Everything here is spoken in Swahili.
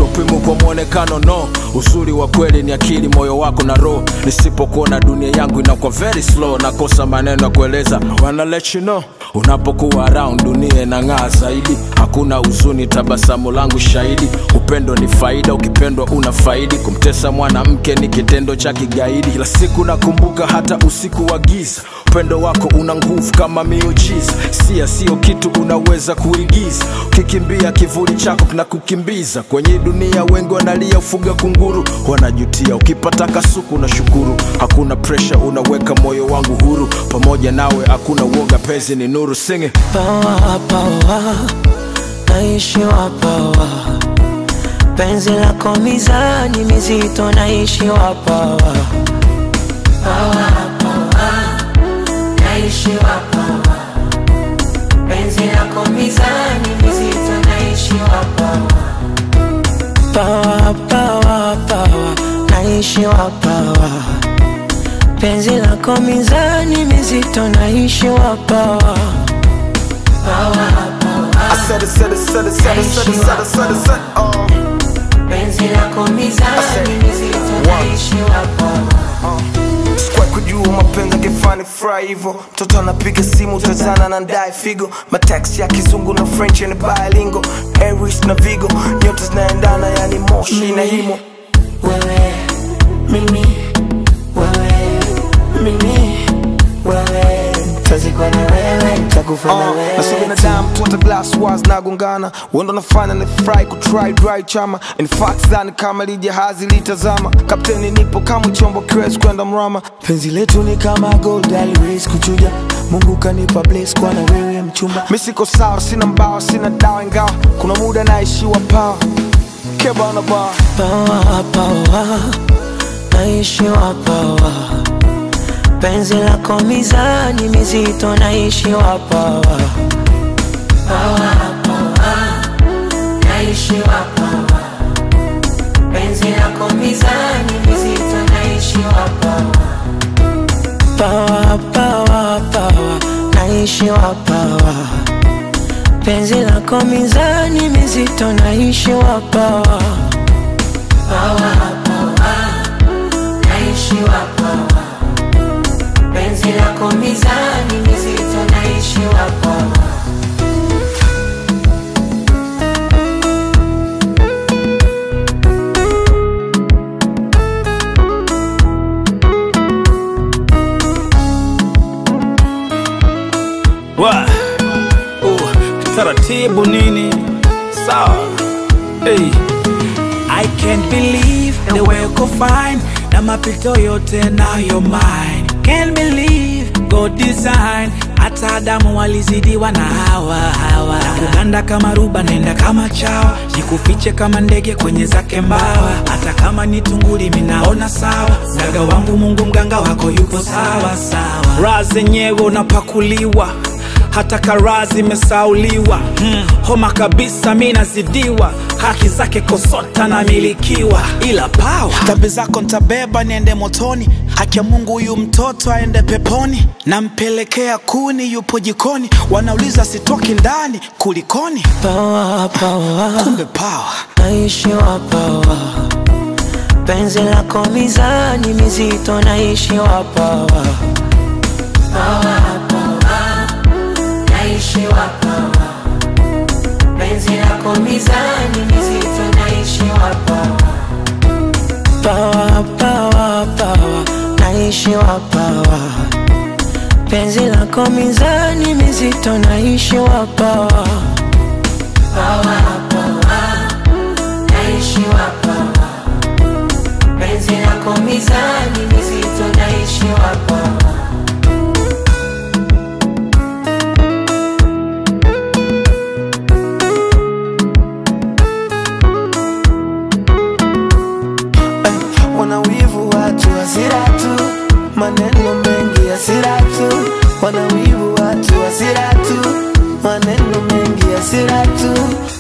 upimu kwa mwonekano no uzuri wa kweli ni akili moyo wako na roho nisipokuona dunia yangu inakuwa very slow nakosa maneno ya kueleza wanna let you know unapokuwa around dunia inang'aa zaidi hakuna huzuni tabasamu langu shahidi upendo ni faida ukipendwa una faidi kumtesa mwanamke ni kitendo cha kigaidi kila siku nakumbuka hata usiku wa giza upendo wako una nguvu kama miujiza sia sio kitu unaweza kuigiza ukikimbia kivuli chako kinakukimbiza kwenye dunia wengi wanalia ufuga kunguru wanajutia ukipata kasuku na shukuru hakuna presha unaweka moyo wangu huru pamoja nawe hakuna uoga pezi ni nuru singe pawa pawa naishiwa pawa penzi lako mizani mizito naishiwa pawa pawa pawa naishiwa pawa penzi lako mizani mizito naishiwa pawa pawa pawa pawa naishiwa pawa penzi lako mizani mizito naishiwa pawa pawa I said it, said it, said it, said it, said it, said it, said it, said it, oh. penzi lako mizani mizito naishiwa pawa Sikuwahi kujua mapenzi akifani fry hivyo mtoto anapiga simu tazana na ndae figo mataxi ya kizungu na french ni bilingo aries na vigo nyota zinaendana yani moshi na himo wewe mimi wewe mimi wewe tazikwa na wewe takufa na Uh, na sio wewe binadamu tu hata glass wars nagongana wendo nafanya ni fry kutry dry chama in fact dhani kama lijahazi litazama kapteni nipo kama chombo kiwezi kwenda mrama penzi letu ni kama gold aliwezi kuchuja mungu kanipa bless kwa na wewe mchumba mi siko sawa sina mbao sina dawa ingawa kuna muda naishiwa pawa keba na baa pawa pawa naishiwa pawa penzi lako mizani mizito naishiwa pawa pawa pawa naishiwa pawa penzi lako mizani mizito naishiwa pawa pawa pawa pawa naishiwa pawa penzi lako mizani mizito naishiwa pawa pawa pawa naishiwa pawa penzi lako mizani mizito naishiwa pawa Wa. Uh, taratibu nini sawa hey. I can't believe the way uko fine na mapito yote nayo mine can't believe God design hata Adamu walizidiwa na hawa hawa na kuganda kama ruba naenda kama chawa jikufiche kama ndege kwenye zake mbawa hata kama ni tunguli minaona sawa mganga wangu Mungu mganga wako yupo sawa sawa raha zenyewe unapakuliwa hata karaa zimesauliwa hmm. homa kabisa mi nazidiwa haki zake kosota namilikiwa ila pawa dhambi zako ntabeba niende motoni haki ya mungu huyu mtoto aende peponi nampelekea kuni yupo jikoni wanauliza sitoki ndani kulikoni pawa pawa kumbe pawa naishiwa pawa penzi lako mizani mizito naishiwa pawa pawa pawa naishiwa pawa penzi lako mizani mizito naishiwa pawa pawa pawa pawa naishiwa pawa penzi lako mizani mizito naishiwa pawa pawa pawa naishiwa pawa penzi lako mizani mizito naishiwa pawa wanawivu watu hasira tu maneno mengi hasira tu wanawivu watu hasira tu maneno mengi hasira tu